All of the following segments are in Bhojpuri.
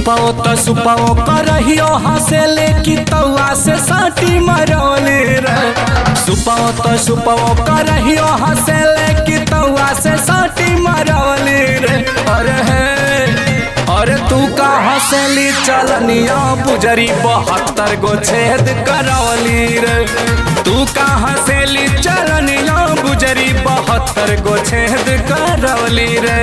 सुपाओ त सुपाओ करहियो हंसेले की तौआ से साटी मरौले रे सुपाओ त सुपाओ करहियो हंसेले की तौआ से साटी मरौले रे अरे हे अरे तू का हंसेली चलनिया बुजरी बहत्तर गो छेद करौली रे तू का हंसेली चलनिया बुजरी बहत्तर गो छेद करौली रे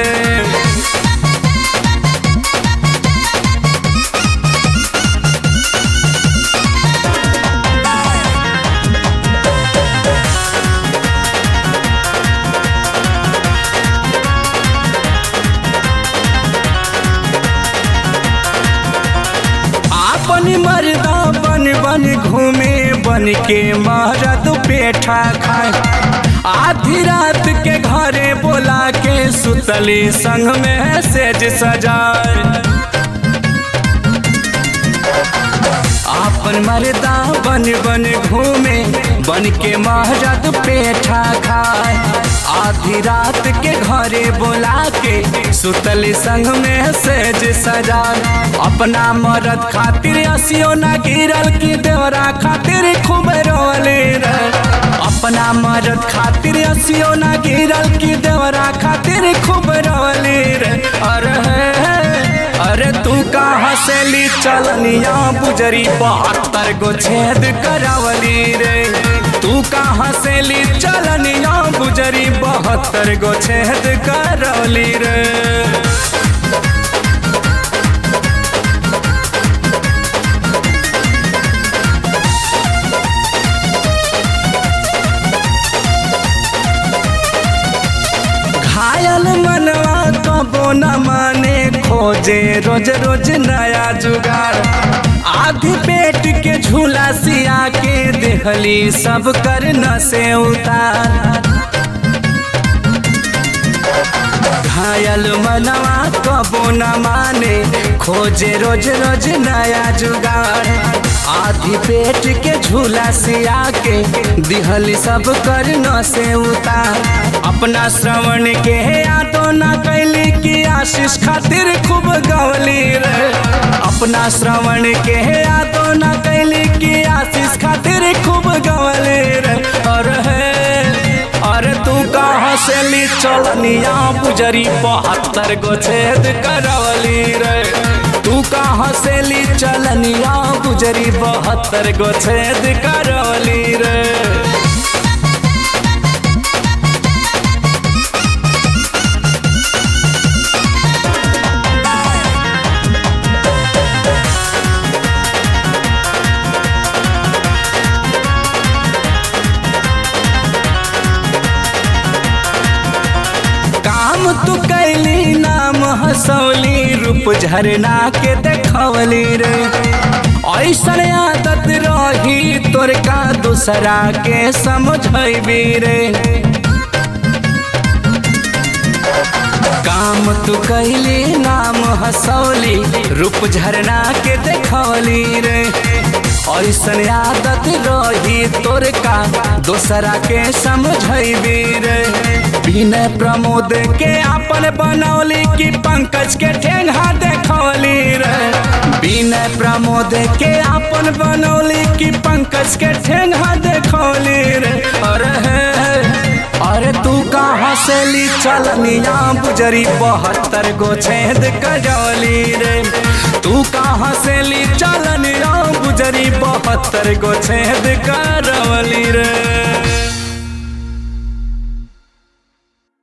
आपन मर्दा बन बन घूमे बन के महरद पेठा खाए आधी रात के घरे बोला के सुतली संग में सेज सजाए आपन मर्दा बन बन घूमे बन के महरद पेठा खाए आधी रात के घरे बोला के सुतली संग में सेज सजाए अपना मरद खातिर असियो ना गिरल की देवरा खातिर खूब रोले रे अपना मरद खातिर असियो ना गिरल की देवरा खातिर खूब रोले रे अरे अरे तू का हंसेली चलनिया बुजरी बहत्तर गो छेद करावली रे तू का हंसेली चलनिया बुजरी बहत्तर गो छेद करवली रे घायल मनवा कबो न माने खोजे रोज रोज नया जुगाड़ आधी पेट के झूला सिया के देहली सब कर न से उतार घायल मनवा कबो न माने खोजे रोज रोज नया जुगाड़ आधी पेट के झूला सिया के दिहली सब कर न से उतार अपना श्रवण के यादो न कैली की आशीष खातिर खूब गवली रे अपना श्रवण के यादो न कैली की आशीष खातिर खूब गवली रे अरे अरे तू कहाँ से ली चलनिया बुजरी बहत्तर गो छेद करवली रे तू कहाँ से ली चलनिया बुजरी बहत्तर गो छेद करवली रे काम तू कैली नाम हंसौली रूप झरना के देखवली रे ऐसन आदत रही तोर का दूसरा के समझबी रे काम तू कैली नाम हंसौली रूप झरना के देखवली रे ऐसन आदत रही तोर का दूसरा के समझबी रे विनय प्रमोद के अपन बनौली की पंकज के ठेंगा देखौली रे विनय प्रमोद के अपन बनौली की पंकज के ठेंगा देखौली रे अरे अरे तू कहाँ से ली चलनिया बुजरी बहत्तर गो छेद कजौली रे तू कहाँ से ली चलनिया बुजरी बहत्तर गो छेद कर